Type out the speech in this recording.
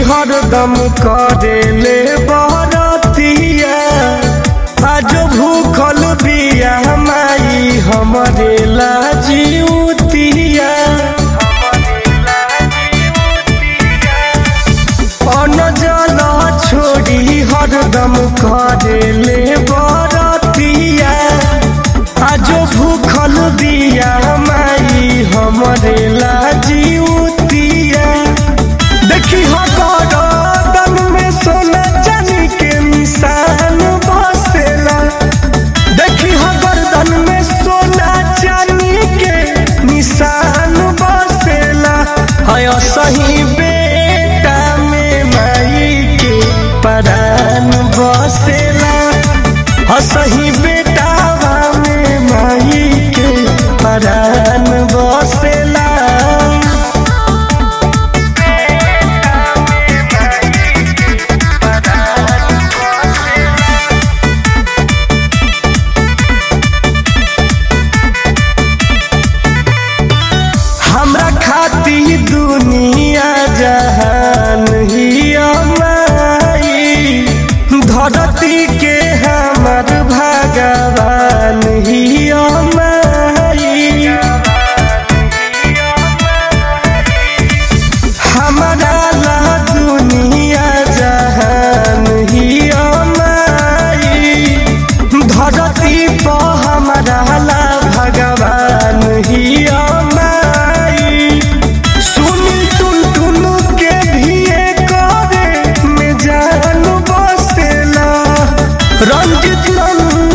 हरदम करेले बरतिया आज भूखल बिया माई हमरे लाजिउतिया अन्न जल छोड़ी हरदम करेले बरतिया आज भूखल बिया माई हमरे लाजिउतिया देखी हो गरदन में सोना चांदी के निशान बसेला देखी हो गर्दन में सोना चांदी के निशान बसेला है सही बेटा में माई के परान बसेला है सही बेटा में माई के परान बसेला हमरा खाती दुनिया जहान ही अमाई धरती के हमर भगवान ही अमाई हमरा ला दुनिया जहान ही अमाई धरती पर हमरा ला भगवान ही अमाई सुनी टुन टुन के भी करे में जान बसेला रंजित नंद